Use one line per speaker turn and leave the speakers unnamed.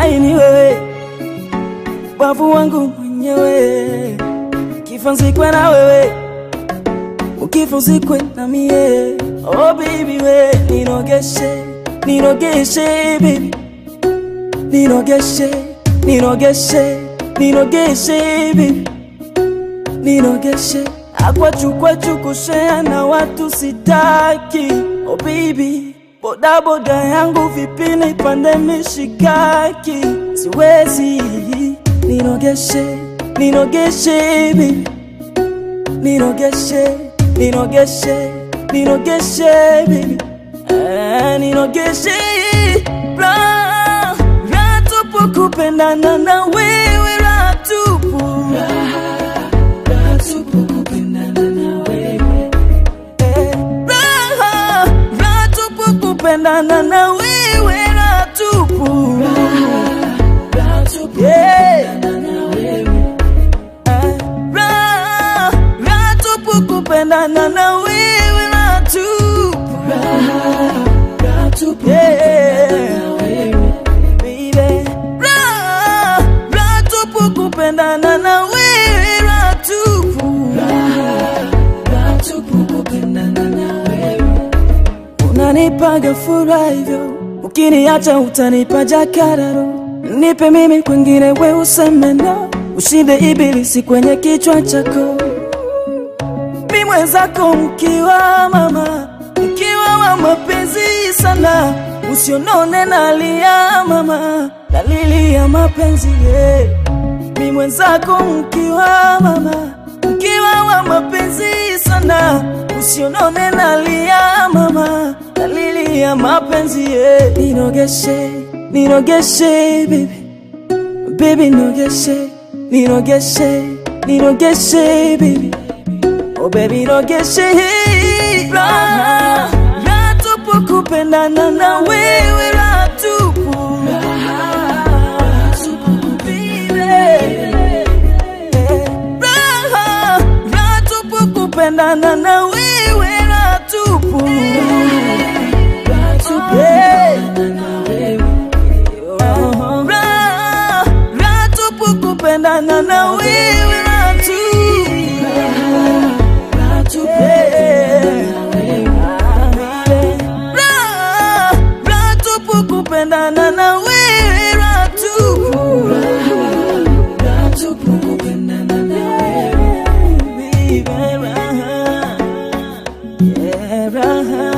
uhai ni wewe, bavu wangu mwenyewe, kifa nzikwe na wewe, ukifa uzikwe na mie. Oh baby we, nirogeshe, nirogeshe baby, nirogeshe, nirogeshe, nirogeshe baby, nirogeshe akwachu kwachu kushea na watu sitaki. Oh baby, boda boda yangu vipi nipande mishikaki, siwezi. Nirogeshe, nirogeshe baby, nirogeshe, nirogeshe, nirogeshe baby, eh, nirogeshe ra ra tupu kupendana na wewe ra tupu raha raha tupu kupendana na wewe raha tupu Yeah. Eh, raha raha tupu kupendana na wewe raha tupu Yeah. Baby. Raha raha tupu kupendana na wewe raha tupu unanipaga furaha hivyo, ukiniacha utanipa jakararo. Nipe mimi kwengine, we useme no, ushinde ibilisi kwenye kichwa chako. Mi mwenzako mkiwa mama, mkiwa wa mapenzi sana, usionone nalia mama, dalili ya mapenzi yeah. Mi mwenzako mkiwa mama, mkiwa wa mapenzi sana, usionone nalia mama, dalili ya mapenzi yeah. Nirogeshe, nirogeshe baby, baby nirogeshe, nirogeshe, nirogeshe baby, oh baby nirogeshe raha, raha tupu kupendana na wewe raha tupu raha raha tupu kupendana na wewe raha tupu Yeah. Raha raha tupu kupendana na wewe raha tupu Yeah. Raha raha tupu kupendana na wewe raha tupu Baby, raha. Yeah, raha.